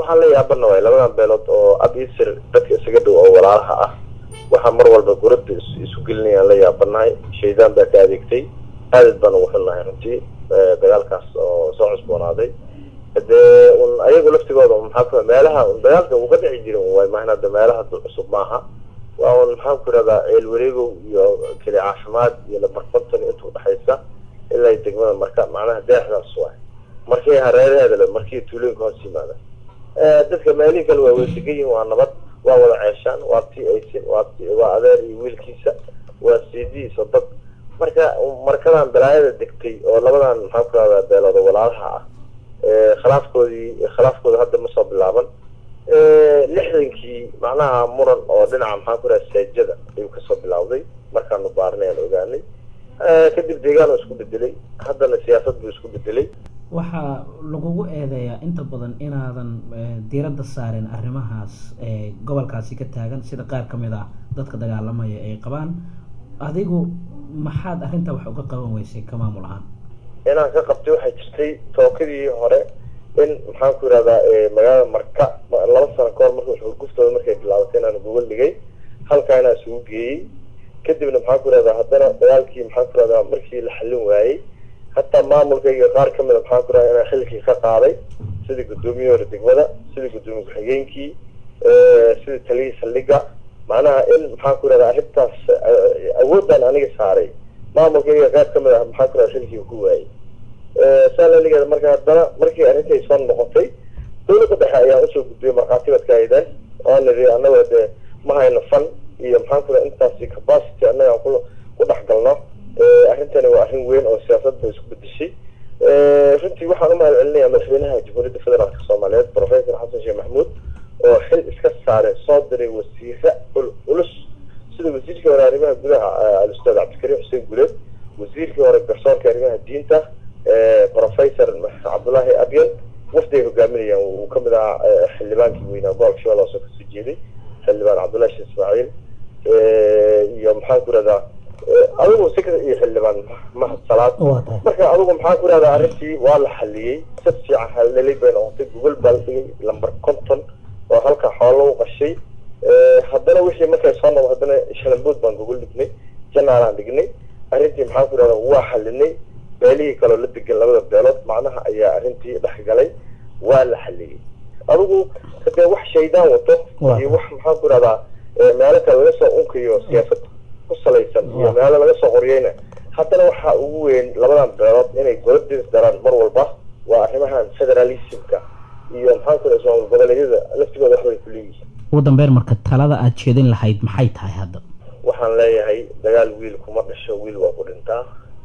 waxaan la yaabana waay labadan beelood oo ab isir dadka isaga dhow oo walaalaha ah waxaa mar walba gurada isu gelinayaan la yaabanahay shaydaan baa ka adeegtay aadad baan ugu xunnahay runtii dagaalkaas oo soo cusboonaaday dee un ayagu laftigooda maxaa meelaha dagaalka uga dhici jirin way maahan hadda meelaha cusub maaha waa un maxaan ku irahdaa ceel wareegow iyo keli caafimaad iyo labarkonton inta udhexaysa ilaa degmada marka macnaha deexdaas waay markii hareeraheeda le markii tuulooyinka hoos yimaada dadka meelihii kale waa weesagan yihin waa nabad waa wada ceeshaan waa tii aysin waa t waa adeer iyo wiilkiisa waa siidihiisa dad marka markadan balaayada degtay oo labadan maxaan ku irahdaa beelooda walaalaha ah khilaafkoodii khilaafkooda hadda ma soo bilaaban lixdankii macnaha muran oo dhinaca maxaan ku iraha seejada ayuu kasoo bilawday markaanu baarnay aan ogaanay kadib deegaan isku bedelay haddana siyaasad buu isku bedelay waxaa lagugu eedeeyaa inta badan inaadan diiradda saarin arrimahaas gobolkaasi ka taagan sida qaar ka mid ah dadka dagaalamaya ay qabaan adigu maxaad arrintaa wax uga qaban weysay ka maamul ahaan inaan ka qabtay waxay jirtay tookadii hore in maxaan ku irahdaa magaalada marka laba sano kahor marka xurguftooda markay bilaabatay inaan gogol dhigay halkaa inaan isugu geeyey kadibna maxaan ku irahdaa haddana dagaalkii maxaan ku irahdaa markii la xallin waayey hataa maamulkayga qaar kamid a maxaan ku irahdaa inaan xilkii ka qaaday sidii guddoomiyihii hore degmada sidii guddoomiye ku-xigeenkii sidii taliyihii saldhiga macnaha in maxaan ku irahdaa arrintaas awoodaan aniga saaray maamulkayga qaar kamid ah maxaan ku irahdaa xilkii ku waayey saalaligeeda marka haddana markii arrintay soo noqotay dawladda dhexe ayaan usoo gudbiyay markhaatibadka aydan oo niri annaga dee ma hayno fan iyo maxaan ku intaasi capacity annaga aan ku ku dhex galno arrintani waa arrin weyn oo siyaasadda isku bedeshay runtii waxaan umahad celinayaa madaxweynaha jamhuuriyadda federaalka soomaaliyeed professor xasan sheekh maxamuud oo xil iska saaray soo diray wasiire culus sida wasiirkii hore arrimaha gudaha al-ustaad cabdikariim xuseen guleed wasiirkii hore garsoorka arrimaha diinta professor cabdullaahi abyan wafdi ay hogaaminayaan uu kamid ahaa xildhibaankii weynaa gobolka shabeelle hoose kasoo jeeday xildhibaan cabdullahi sheekh ismaaciil iyo maxaan ku irahdaa adigu si iyo xildhibaan mahad salaad marka adigu maxaan ku irahdaa arrintii waa la xaliyey si fiican halelay bay noqotay gogol baa la dhigay lamber conton oo halkaa xoolo u qashay haddana wixii markay soo noqo haddana shalambood baan gogol dhignay janaalaan dhignay arrintii maxaan ku irahdaa waa xalinay beelihii kaloo la degan labada beelood macnaha ayaa arrintii dhexgalay waa la xaliyey adigu hadee wax shaydaan wato iyo wax maxaan ku irahdaa meelo kale laga soo unkayo siyaasad ku salaysan iyo meelo laga soo qoriyeyna haddana waxaa ugu weyn labadan beelood inay goladis daraan mar walba waa arrimahan federalismka iyo maxaan ku irahdaa maamul goboleedyada laftigooda waxbay ku leeyihiin ugu dambeyn marka talada aada jeedin lahayd maxay tahay hadda waxaan leeyahay dagaal wiil kuma dhasho wiil waa ku dhintaa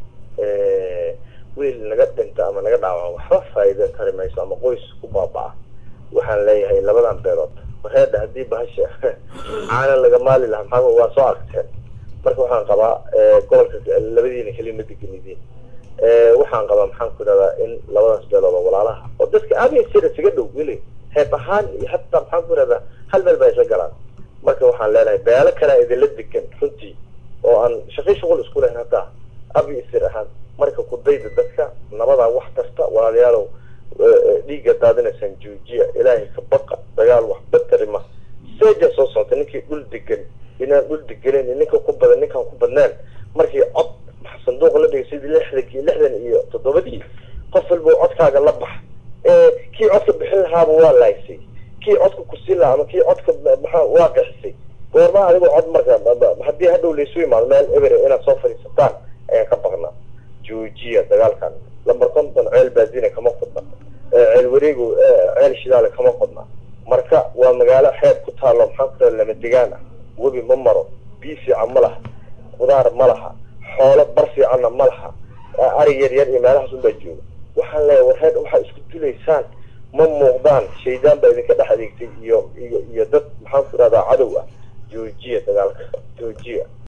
wiil naga dhinta ama naga dhaawaco waxba faa'iida tari mayso ama qoys ku baaba-a waxaan leeyahay labadan beelood wareedha haddii bahasha caana laga maali lahaa maxaa waa soo aragteen marka waxaan qabaa gobolka labadiina keliya ma deganidiin waxaan qabaa maxaan ku idhahdaa in labadaas beelood oo walaalaha oo dadka aada sira isaga dhow weli heeb ahaan iyo hataa maxaan ku idhahdaa hal meel baa isla galaan marka waxaan leenahay beelo kalea idinla degan runtii oo aan shaqi shuqul isku lahayn hataa abi isir ahaan marka kudayda dadka nabadaa wax kasta walaalayaalow dhiigga daadinaysaan joojiya ilaahay ka baqa dagaal waxba tarima seeja soo socota ninkii dhul degan inaan dhul deganen ninka ku badan ninkaan ku badnaan markii cod sanduuqa la dhigay sidii lixdankii lixdan iyo toddobadii qof walba codkaaga la bax kii codka bixin lahaaba waa laaysay kii codka kusiin lahaa ama kii codka maxaa waa qixisay goormaa adigo cod marka haddii hadhow laysu imaado meel ebere inaad soo fadhiisataan ayaan ka baqnaa joojiya dagaalkan lamber konton ceel baazina kama qodna ceel wareego ceel shidaale kama qodna marka waa magaalo xeeb ku taalo maxaan ku taha lama degaan ah webi ma maro biyo fiican ma laha qudaar ma laha xoolo bar fiicanna ma laha ari yar yar iyo meelahaas unbaa jooga waxaan leeyahay warreed waxaa isku dilaysaan ma muuqdaan shaydaan baa idinka dhex adeegtay iyo iyo iyo dad maxaan ku irahdaa cadow ah joojiya dagaalka joojiya